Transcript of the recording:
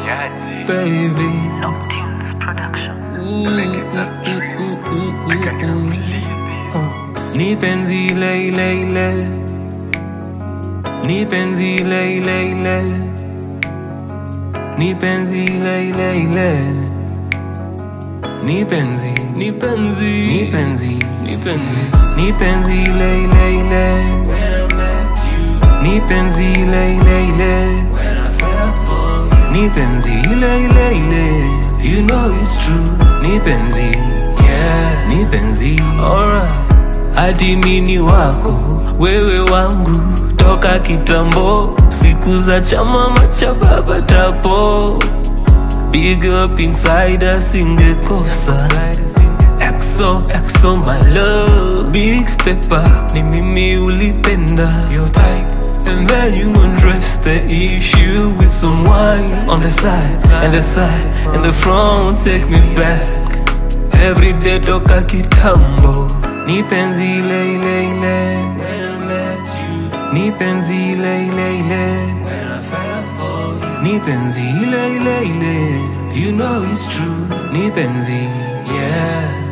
Yaji. baby. Tunes Production. Like it's a dream. I can't even believe it. Ni penzi ile ile ile Ni penzi ile ile ile Ni penzi ile ile ile Ni penzi, ni penzi, ni penzi, ni penzi Ni penzi ile ile ile Ni penzi ile ile ile Ni penzi ile ile ile You know it's true Ni penzi, yeah Ni penzi, alright hadi mini wako wewe wangu toka kitambo siku za cha mama cha baba tapo big up inside singekosa exo exo my love big stepper ni mimi ulipenda your type and then you undress the issue with some wine on the side and the side and the front take me back Every day toka kitambo Ni penzi ile ile ile When I met you Ni penzi ile ile ile When I fell for you Ni penzi ile ile ile You know it's true Ni penzi Yeah